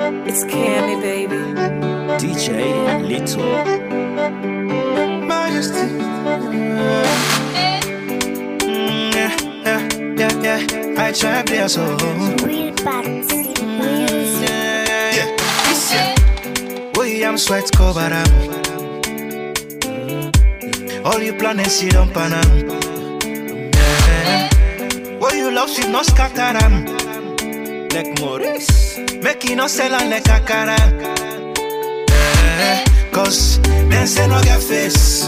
It's Cammy, baby. DJ Little. Majesty. Mm, yeah, yeah, yeah, yeah. I try to play so. Weird bats. Weird. Yeah, yeah. This year, William sweat cover am. All you planets you don't pan am. Yeah. What you love should not scatter am. Like Maurice, make you no sell am like akara. Yeah. Cause them say no get face.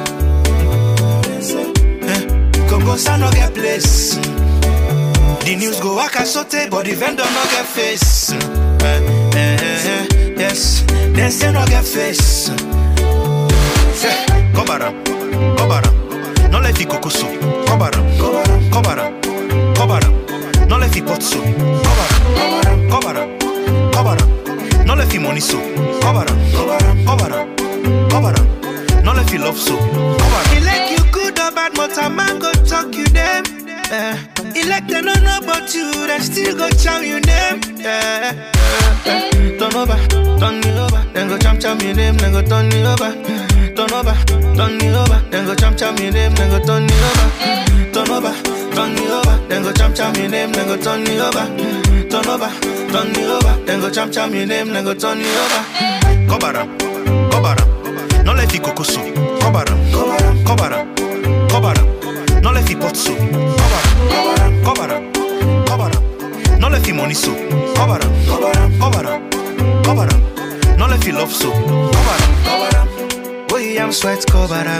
Eh, Congo say no get place. The news go waka sote, but the vendor no get face. Eh, eh, eh, yes, them say no get face. Eh, Kobara, kobara, no let it coco so. Kobara, kobara, kobara, no let it pot so. Kobara, kobara, kobara, no let it money so. Kobara, kobara, kobara, no let it love so. Kobara. He like you good or bad, but a man go talk you them. Eh, he like they don't know about you, they still go chow you name. Yeah, yeah, yeah. Turn over, turn me over, then go cham cham your name, then go turn me over. Turn over, turn me over, then go cham cham your name, then go turn me over. Turn over, turn me over, then go cham cham your name, then go turn me over. Turn over, turn me over, then go cham cham your name, then go turn me over. Kobara, kobara, no let it coco so. Kobara, kobara, kobara, no let it pot so. Kobara, kobara, kobara, no let it money so. Kobara, kobara, kobara, no let it love so. Kobara, kobara, William sweat kobara.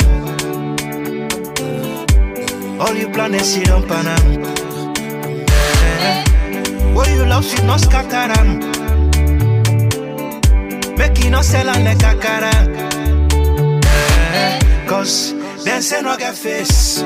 All you planets you don't pan am. Eh, What you love should not scatter am. Make you no sell am like akara. Eh, Cause them say no get face.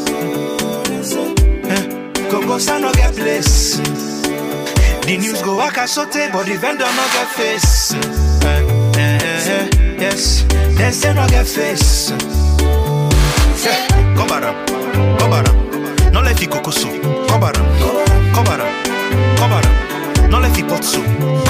Eh, Congo say no get place. The news go waka sote, but the vendor no get face. Eh, eh, eh, yes, them say no get face. Eh, Kobara, kobara, no let it coco so. Kobara, kobara, kobara, no let it pot so.